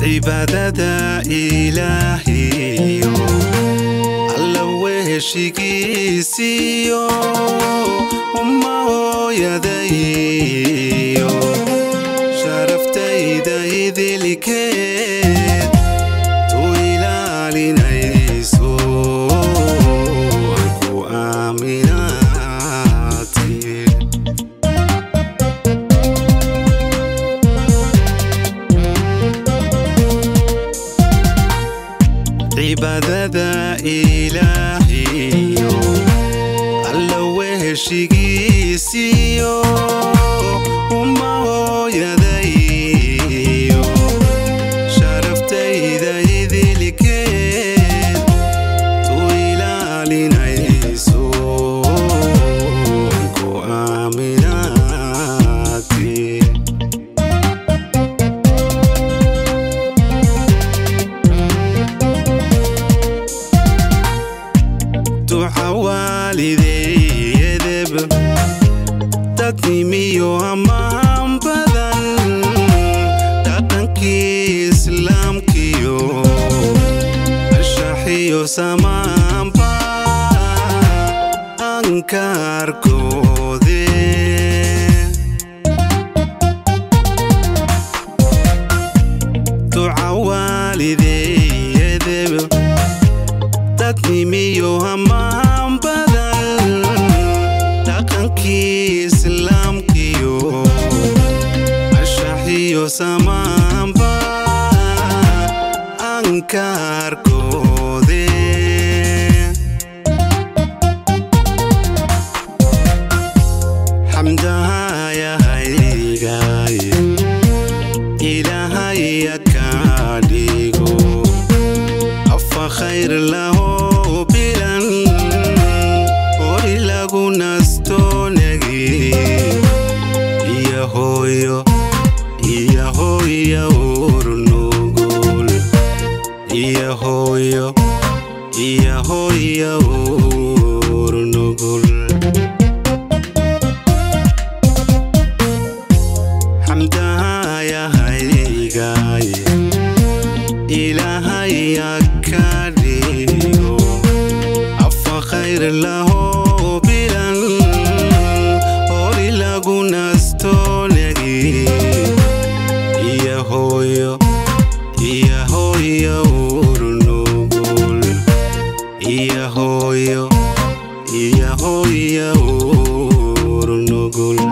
cibaadada ilaahiyo alla weheshigiisiyo umma hooyadayo sharaftayda idilkeed tu ilaalinayso aan ku aaminaatay cibaadada ilaahiyo alla weheshigiisiyo umma hooyadayo sharaftayda idilkeed tu ilaalinayso aan ku aaminaatay duca waalideeyadeb dadnimiyo ammaan badan dhaqankii islaamkiyo ashaxiyo samaanba ankaarkoode duca waalideeyadeb dadnimiyo ammaan badan dhaqankii islaamkiyo ashaxiyo samaanba ankaarkoode xamdahayahaygaay ilaahaya kaa dhigo afa khayr laho bilan hori lagu nastoonagi iyo hooyo iyo hooya urnugul iyo hooyo iyo hooya urnugul xamdahayahaygaay ilaahaya ka dhigo afa khayr laho bilan hori lagu nastoonagi iyo hooyo iyo hooya urnugul iyo hooyo iyo hooya urnugul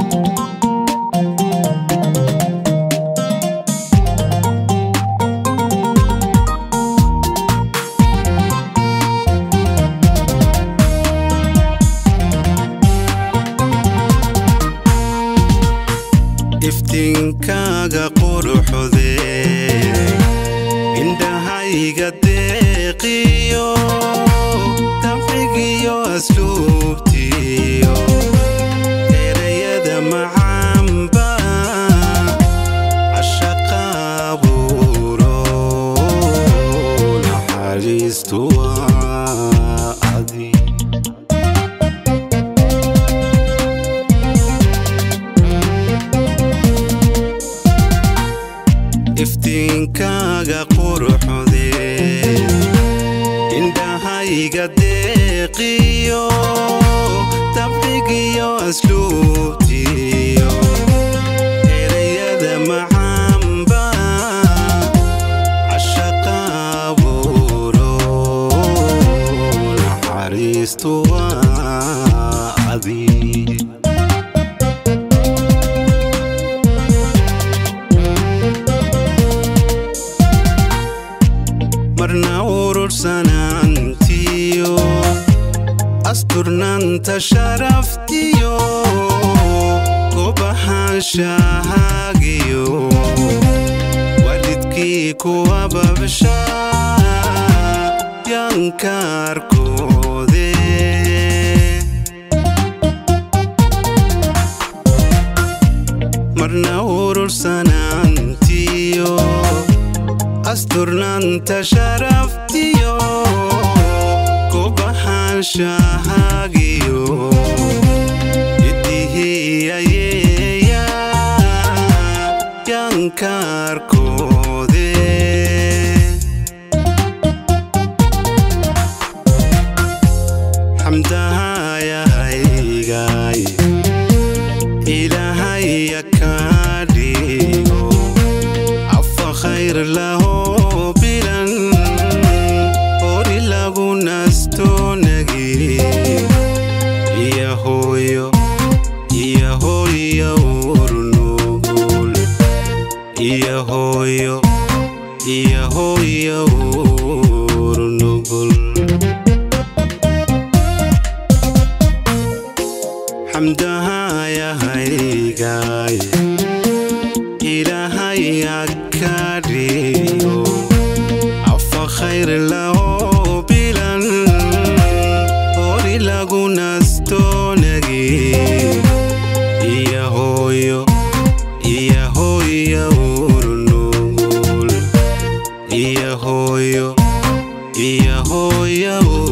iftiinkaaga quruxde indhahayga deeqiyo dabcigiyo asluubtiyo erayada macaanba cashaqaabuuro naxariistu waa adi iftiinkaaga quruxde indhahayga deeqiyo dabcigiyo asluubtiyo erayada macaanba cashaqaabuuro naxariistu waa adi marna urursanaantiyo asturnaanta sharaftiyo gobahaanshahaagiyo walidkii kuwa babsha yankaarkoode marna urursanaantiyo asturnaanta sharaftiyo gobahaanshahaagiyo idihiyayeeya yankaarkoode lahoo bilan hori lagu nastoonagi iyo hooyo iyo hooyo urnugul iyo hooyo iyo hooyo urnugul xamdahayahaygaay ilaahay ka dhigo afa khayr lahoo bilan hori lagu nastoonagi iyo hooyo iyo hooyo urnugul iyo hooyo iyo hooyo